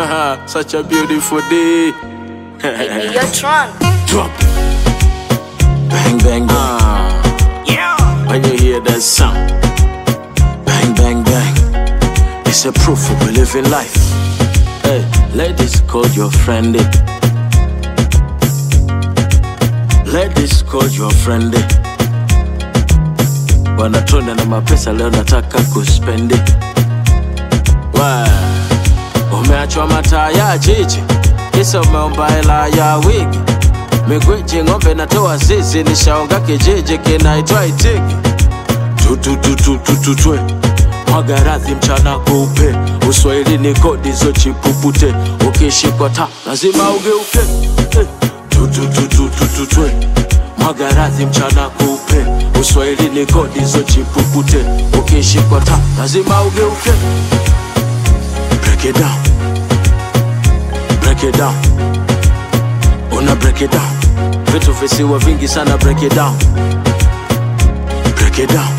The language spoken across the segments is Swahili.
Such a beautiful day. Baby, you're drunk. Drop. Bang, bang, bang. Yeah. When you hear that sound, bang, bang, bang. It's a proof of we living life. Hey, ladies, call your friend. eh. Ladies, call your friend. eh. Wanatona na mapesa leo nataka kuspendi. Wa, Umeachwa mataa ya jiji, kisa umeomba hela ya wigi. Migweji ng'ombe natoa zizi, nishaonga kijiji kinaitwa Itigi. tutututututwe mwaga radhi mchana kupe uswahili ni kodi zo chipupute ukishikwa ta lazima ugeuke Eh, tutututututwe mwaga radhi mchana kupe uswahili ni kodi zo chipupute ukishikwa ta lazima ugeuke break it down break it down una break it down vitu visiwa vingi sana break it down break it down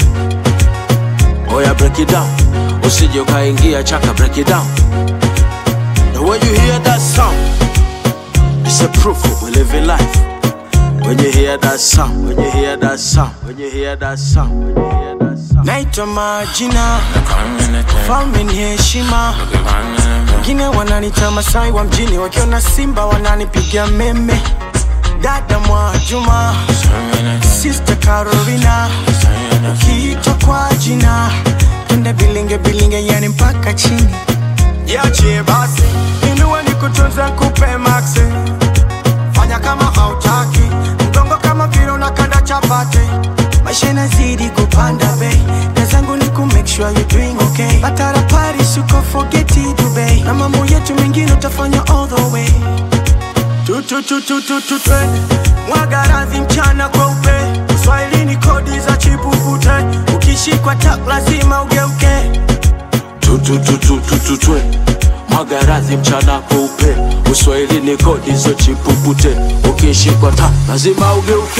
oya break it down usije ukaingia chaka break it down and when you hear that sound it's a proof of we living life when you hear that sound when you hear that sound when you hear that sound when you hear that sound Naitwa majina falme ni heshima, wengine wananita Masai wa mjini, wakiona Simba wananipigia meme. Dada Mwajuma, Sister Carolina, ukiitwa kwa jina twende bilinge bilinge, yani mpaka chini. Yache basi, inua nikutunza kupe maxe, fanya kama hautaki, mgongo kama vile unakanda chapati maisha inazidi kupanda bei na zangu ni ku make sure you doing okay batara paris uko forget it Dubai na mambo yetu mengine utafanya all the way tu tu tu tu tu tu twende mwaga radhi mchana kweupe swahili ni kodi za chipukute ukishikwa tak lazima ugeuke tutututututwe mwaga radhi mchana kweupe uswahili ni kodi zo chipupute ukishikwa ta lazima ugeuke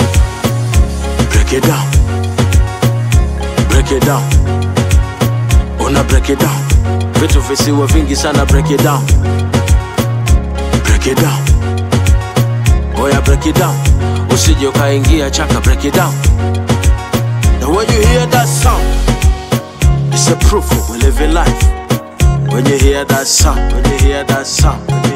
break it down break it down una break it down vitu visiwa vingi sana break it down break it down oya break it down usije ukaingia chaka break it down and when you hear that sound It's a proof of we living life. When you hear that sound, when you hear that sound, when you